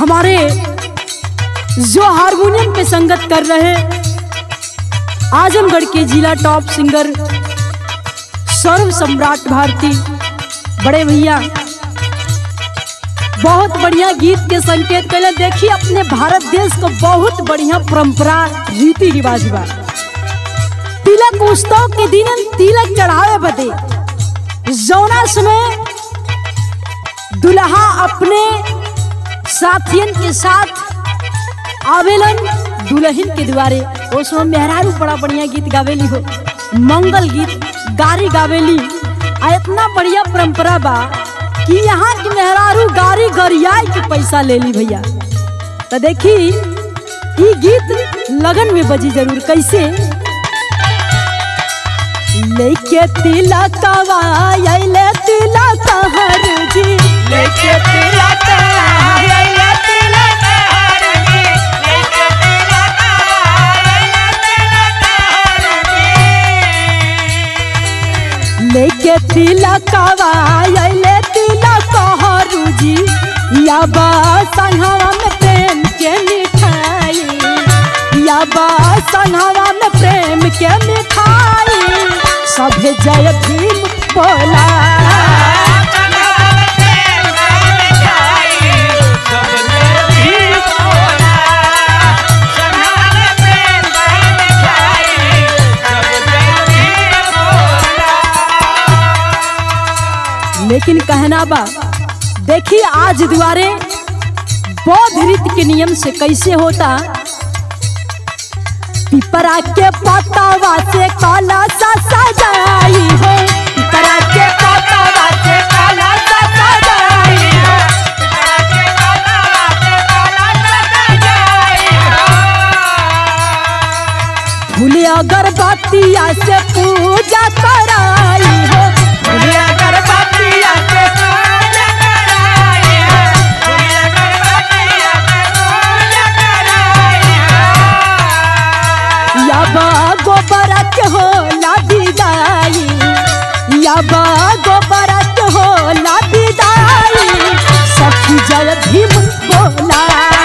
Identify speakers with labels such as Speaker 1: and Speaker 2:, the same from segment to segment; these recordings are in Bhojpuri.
Speaker 1: हमारे जो हारमोनियम पे संगत कर रहे आजमगढ़ के जिला टॉप सिंगर सौरभ सम्राट भारती बड़े भैया बहुत बढ़िया गीत के संकेत पहले देखिए अपने भारत देश को बहुत बढ़िया परंपरा रीति रिवाज बा तिलक उत्सव के दिन तिलक चढ़ावे बदे जौना समय दुल्हा अपने साथियन के साथ आवेलन दुल्हन के द्वारे उसमें मेहरारू बड़ा बढ़िया गीत गावेली हो मंगल गीत गारी गावेली आ इतना बढ़िया परंपरा बा कि यहाँ की मेहरारू गारी गरियाई के पैसा ले ली भैया तो देखी ई गीत लगन में बजी जरूर कैसे लेके तिलक आइले तिलक हर जी लेके तिलक आइले तिलक लेके तिलक आइले तिलक हरू जी या बा संघवा में प्रेम के मिठाई या बा संघवा में प्रेम के मिठाई सभे जय भीम बोला लेकिन कहना बा देखिए आज द्वारे बौद्ध रीत के नियम से कैसे होता पिपरा के पतावा से काला सा सजाई हो पिपरा के पतावा से काला सा सजाई हो फूले अगरबत्तिया से पूजा कराई हो फूले अगरबत्तिया से पूजा कराई हो याबा गोबर के हो लादी दाई याबा गोबर के हो लादी दाई सखी जय भीम बोला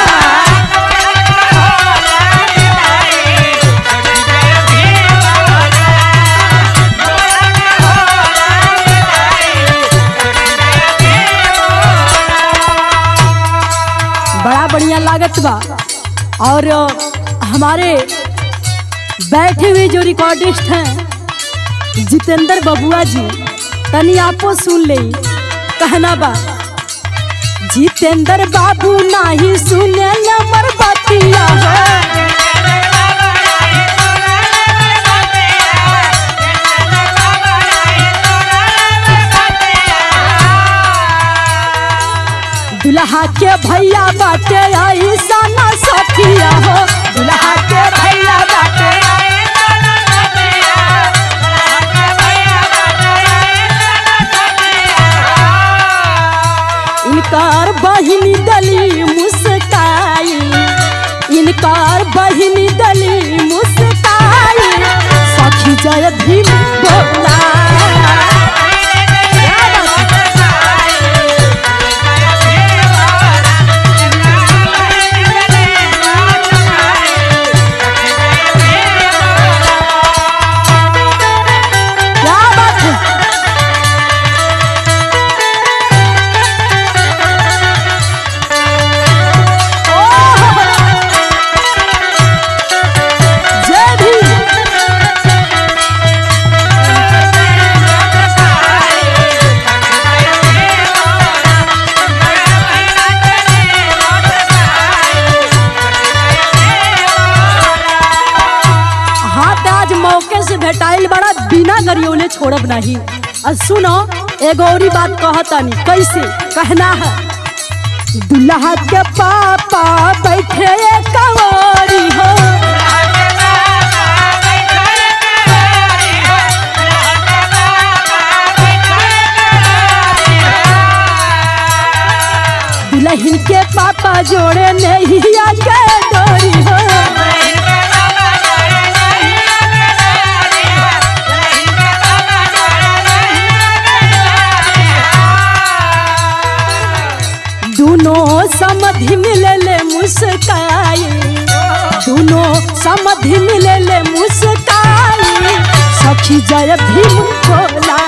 Speaker 1: बड़ा बढ़िया लागत बा और हमारे बैठे हुए जो रिकॉर्डिस्ट हैं जितेंद्र बबुआ जी तनी आपो सुन ले कहना बा जितेंद्र बाबू नाही सुने हमर बतिया हो दुल्हा के भैया बाटे ऐसा न सखिया हो दुल्हा के भैया बाटे इनकार बहिनी दली मुस्काई इनकार बहिनी दली मुस्काई सखी जय भीम बोला क्या बात है? क्या बात है ओह! जय भीम हाथ आज मौके से भेटाइल बड़ा बिना गरियोले छोड़ब नहीं और सुनो एगो औरी बात कहतानी कैसे कहना है दुल्हा के पापा बैठे कवारी हो दुल्हन के पापा जोड़े नहीं आगे डोरी हो दोनों समधि मिले सखी जय भीम बोला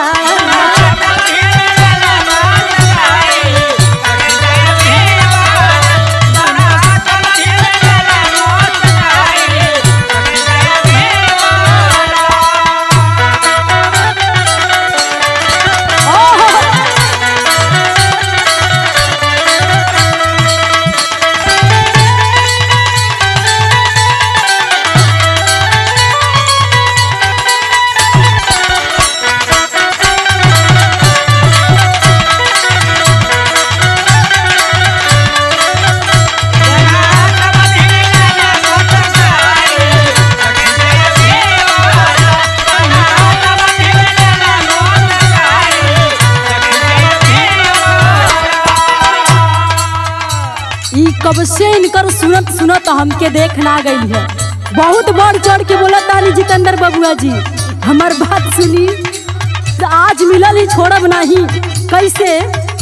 Speaker 1: ई कब से इनकर सुनत सुनत हमके देख ना गई है बहुत बढ़ चढ़ के बोला तानी जितेंद्र बबुआ जी हमार बात सुनी तो आज मिलल ही छोड़ब नहीं कैसे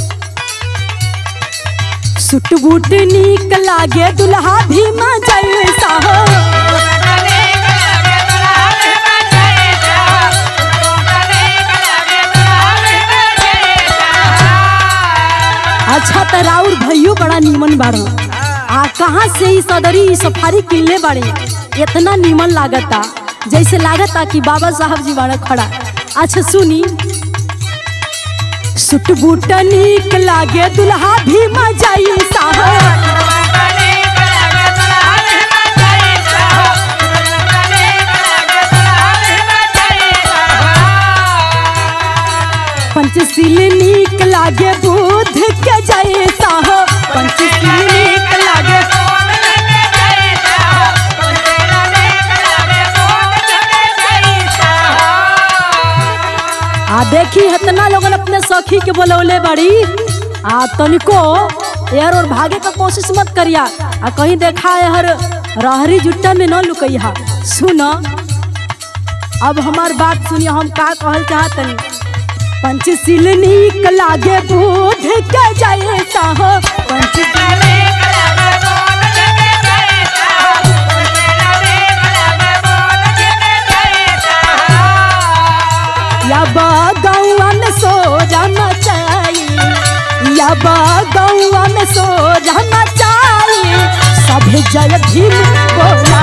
Speaker 1: सुट बूट नीक लागे दुल्हा भीमा जैसा हो अच्छा त राउर भैयो बड़ा नीमन बाड़ो आ कहाँ से ई सदरी ई सफारी किनले बाड़े इतना नीमन लागता जैसे लागता कि बाबा साहब जी बाड़ा खड़ा अच्छा सुनी सुट बूट नीक लागे दुल्हा भी मजाई साहब पंचशील नीक लागे बुद्ध के जैसा हो पंचशील नीक लागे आ देखी इतना लोगन अपने सखी के बोलौले बड़ी आ तनिको यार और भागे का कोशिश मत करिया आ कहीं देखा है हर रहरी जुट्टा में न लुकैया सुन अब हमार बात सुनिए हम का कहल चाहतनी पंचशील नीक लागे बुद्ध के जैसा हो पंचशील या गौआ में सो जाना चाहिए या गौआ में सो जाना चाहिए सभे जय भीम बोला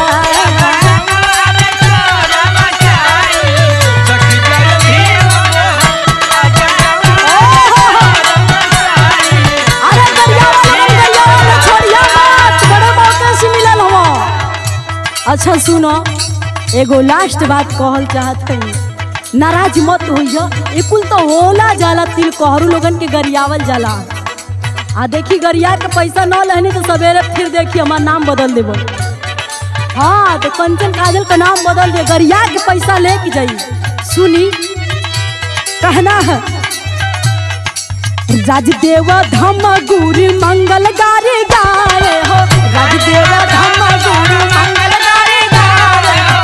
Speaker 1: अरे गरिया वाला बन गरिया वाला छोड़िया मत बड़े मौके से मिलल हवा अच्छा सुनो एगो लास्ट बात कहल चाहत हई नाराज मत होइयो ए कुल तो होला जाला तिल कहरु लोगन के गरियावल जाला आ देखी गरिया के पैसा न लहनी तो सवेरे फिर देखी हमार नाम बदल देबो हाँ तो कंचन काजल का नाम बदल दे गरिया के पैसा लेके जाई सुनी कहना है राजदेव धम गुरु मंगल गारे गाए हो राजदेव धम गुरु मंगल गारे गाए हो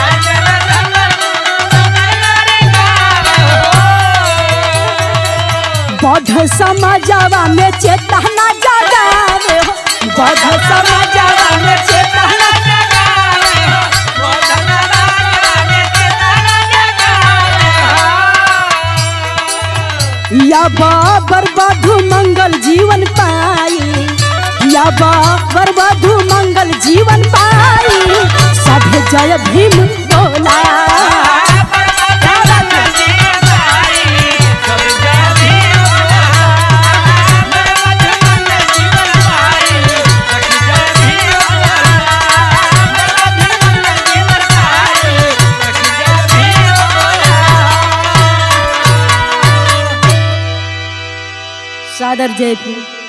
Speaker 1: बौद्ध समाजवा में चेतना जगावे हो बौद्ध समाजवा में चेतना या बाबर बधु मंगल जीवन पाई या बाबर बधु मंगल जीवन पाई सभे जय भीम बोला सादर जय भीम